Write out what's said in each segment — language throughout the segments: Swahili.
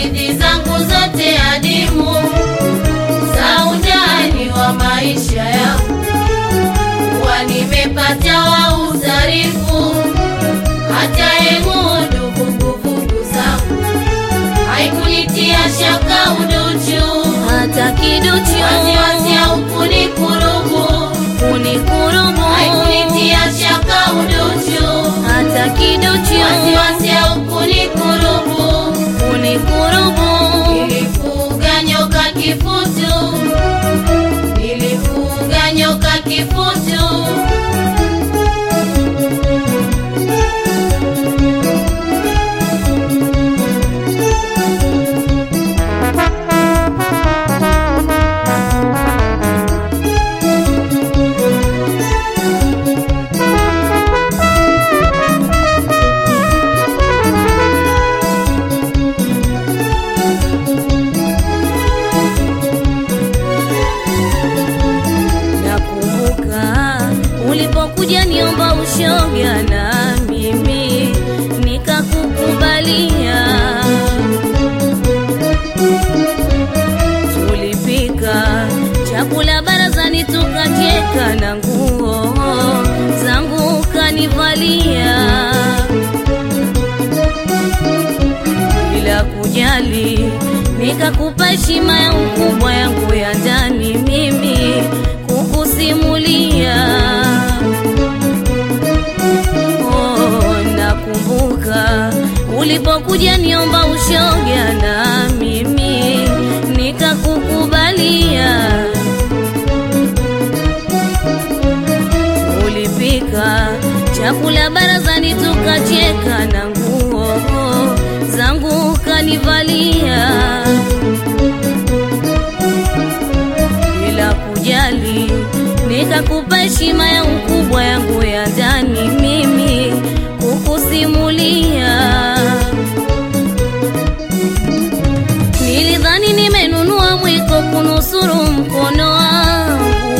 hadithi zangu zote adimu za undani wa maisha yangu, kuwa nimepata wa uzarifu, hata emudu vuguvugu zangu haikunitia shaka uduchu, hata kiduchu wasiwasi au kunikurubu, kunikurubu haikunitia shaka uduchu, hata kiduchu wasiwasi au kunikurubu kunikurubu Nilifuga nyoka kifutu, nilifuga nyoka kifutu. Nakumbuka ulipokuja niomba ushoga na mimi nikakukubalia. Tulipika chakula barazani tukacheka na nguo zangu kanivalia bila kujali, nikakupa heshima ya ukubwa yangu ya ndani mimi kukusimulia. Oh, nakumbuka ulipokuja niomba ushoga na mimi nikakukubalia. Ulipika chakula barazani tukacheka na nguo zangu kanivalia bila kujali, nikakupa heshima ya ukubwa yangu ya ndani mimi kukusimulia. Nilidhani nimenunua mwiko kunusuru mkono wangu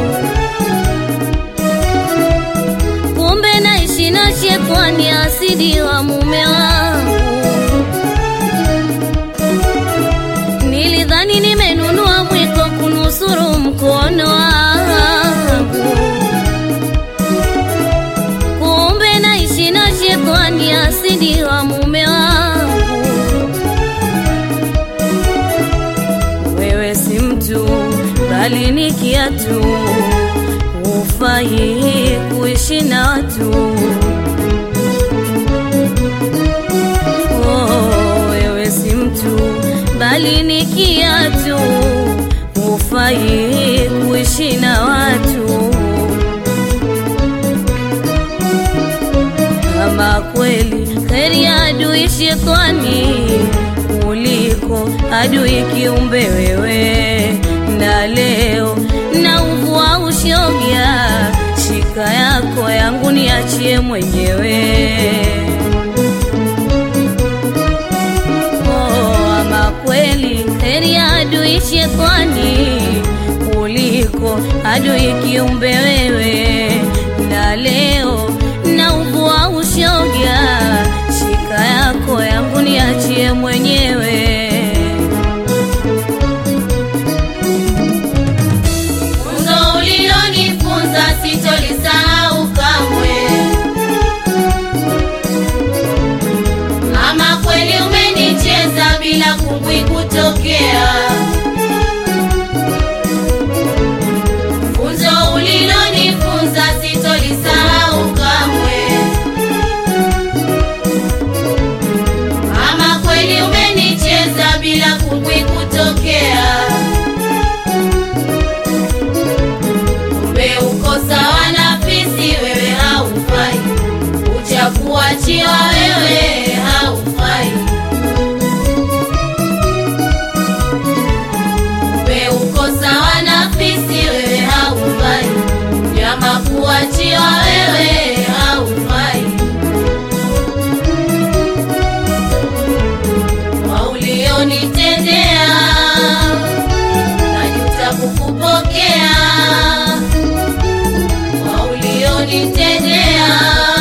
kumbe naishi na shetani asidi wa mume wangu. Nilidhani nimenunua mwiko kunusuru mkono wangu, kumbe naishi na shetani asidi wa mume wangu. Wewe si mtu bali ni kiatu, hufai kuishi na watu. Oh, wewe si mtu bali ni kiatu, hufai kuishi na watu. Kama kweli heri ya adui shetani kuliko adui kiumbe wewe, na leo na uvua ushoga, shika yako yangu niachie mwenyewe. Oh, ama kweli heri ya adui shetani kuliko adui kiumbe wewe, na leo na uvua ushoga, shika yako yangu niachie mwenyewe. Funzo ulilonifunza sitolisahau kamwe. Ama kweli umenicheza bila kungwi kutokea. Funzo ulilonifunza sitolisahau kamwe. Ama kweli umenicheza bila kungwi kutokea. Kumbe uko sawa na fisi, wewe haufai, uchakuachiwa wewe haufai. Kumbe uko sawa na fisi, wewe haufai, nyama kuachiwa wewe haufai. Kwa ulionitendea najuta kukupokea kwa ulionitendea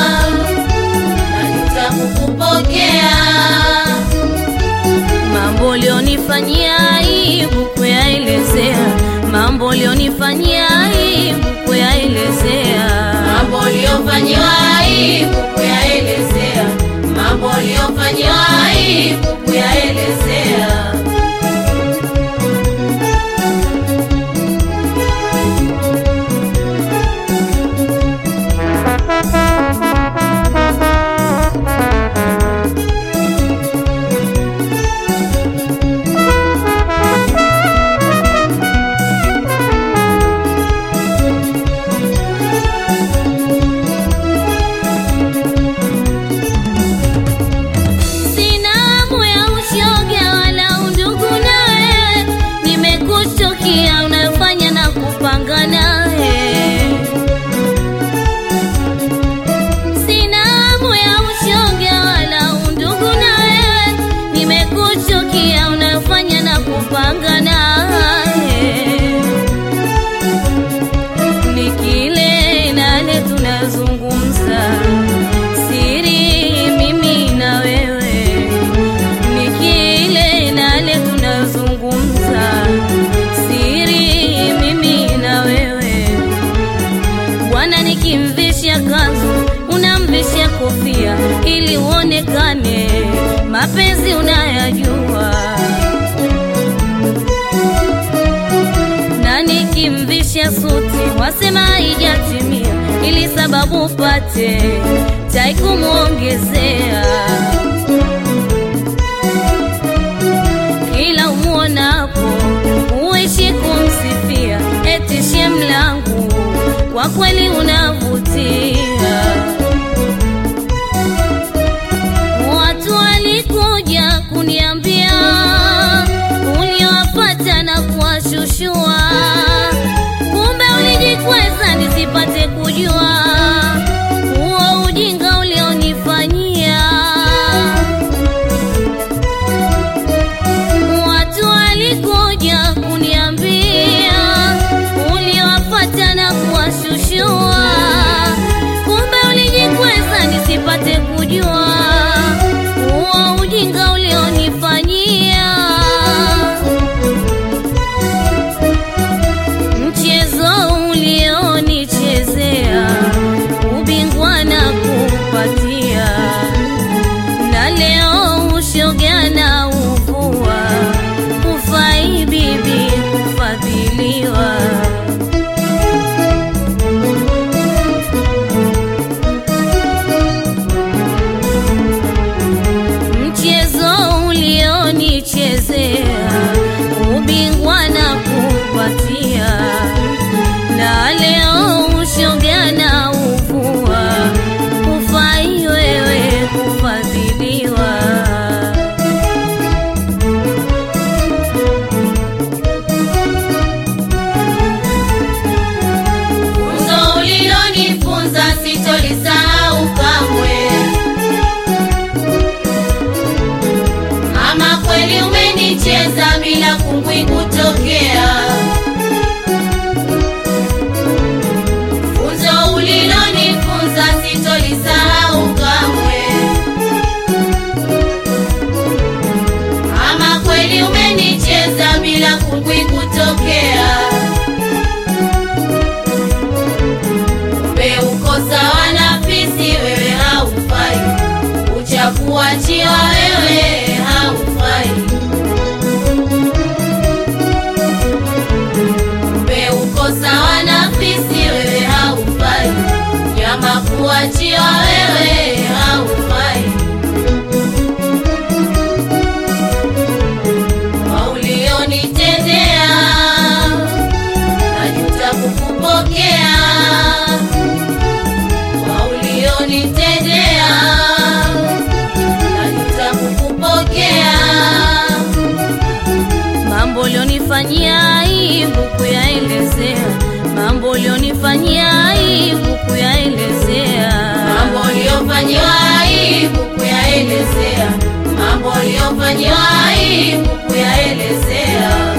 najuta kukupokea Mambo ulionifanyia aibu kuyaelezea, mambo ulionifanyia aibu kuyaelezea. mambo uliyofanyiwa aibu kuyaelezea, mambo uliyofanyiwa aibu kuyaelezea. Sina hamu ya ushoga wala undugu nawe, nimekuchukia unayofanya na kupanga naye. Sina hamu ya ushoga wala undugu nawe, nimekuchukia unayofanya na kupanga naye. Ni kile nale tunazungumza siri mimi na wewe, ni kile nale tunazungumza siri mimi na wewe. Bwana nikimvisha kanzu, unamvisha kofia ili uonekane mapenzi unayajua, na nikimvisha suti wasema haijatimia, ili sababu upate tai kumwongezea. Kila umwonapo uishi kumsifia, eti shemlangu kwa kweli unavutia. Watu walikuja kuniambia uliowapata na kuwashushua, kumbe ulijikweza nisipate kujua huo ujinga ulionifanyia. Watu walikuja kuniambia uliowapata na kuwashushua, kumbe ulijikweza nisipate kujua huo ujinga ulionifanyia. Mchezo ulionichezea ubingwa na kupatia, na leo ushoga na uvua, hufai bibi kufadhiliwa. Mchezo ulionichezea ubingwa na kupatia, na leo ushoga na uvua, hufai wewe kufadhiliwa. Funzo ulilonifunza sitolisahau kamwe. Ama kweli umenicheza bila kungwi kutokea. Funzo ulilonifunza sitolisahau kamwe. Ama kweli umenicheza bila kungwi kutokea. Kumbe uko sawa na fisi, wewe haufai. Uchakuachiwa wewe haufai. Kumbe uko sawa na fisi, wewe haufai. Nyama kuachiwa wewe haufai. Kwa ulionitendea najuta kukupokea kwa ulionitendea najuta kukupokea Mambo ulionifanyia aibu kuyaelezea, mambo ulionifanyia aibu kuyaelezea. mambo uliyofanyiwa aibu kuyaelezea mambo uliyofanyiwa aibu kuyaelezea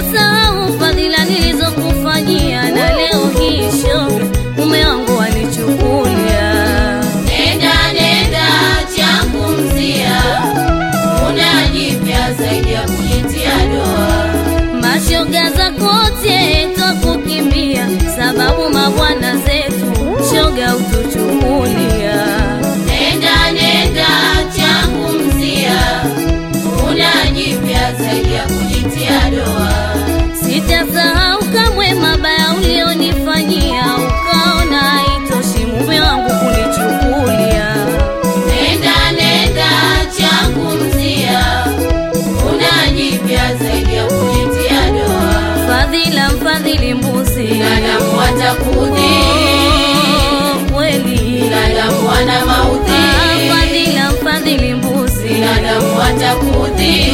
Sitasahau fadhila nilizokufanyia, na leo hii shoga mume wangu alichukulia. Nenda nenda changu mzia, una jipya zaidi ya kujitia doa. Mashoga za kote twakukimbia, sababu mabwana zetu shoga utuchukulia. Nenda nenda changu mzia, una jipya zaidi ya kujitia doa. Sitasahau kamwe mabaya ulionifanyia, ukaona haitoshi mume wangu kunichukulia. Nenda nenda changu mzia, una jipya zaidi ya kujitia doa. Fadhila mfadhili mbuzi, Binadamu watakudhi, Oh, kweli binadamu wana maudhi, Ah, fadhila mfadhili mbuzi, binadamu watakudhi,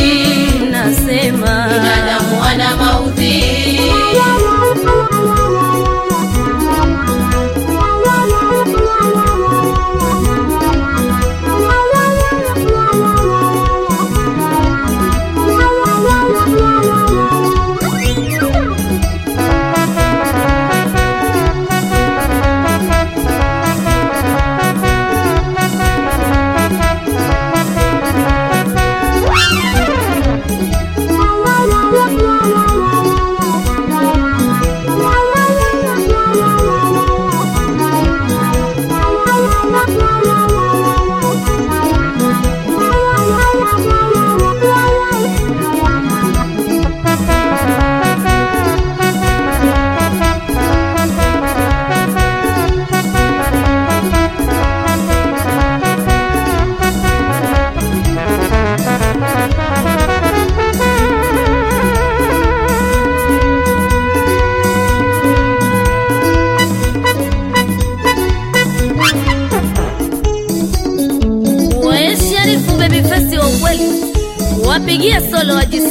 nasema binadamu wana maudhi. we Sharifu baby face wa ukweli, wapigie solo waji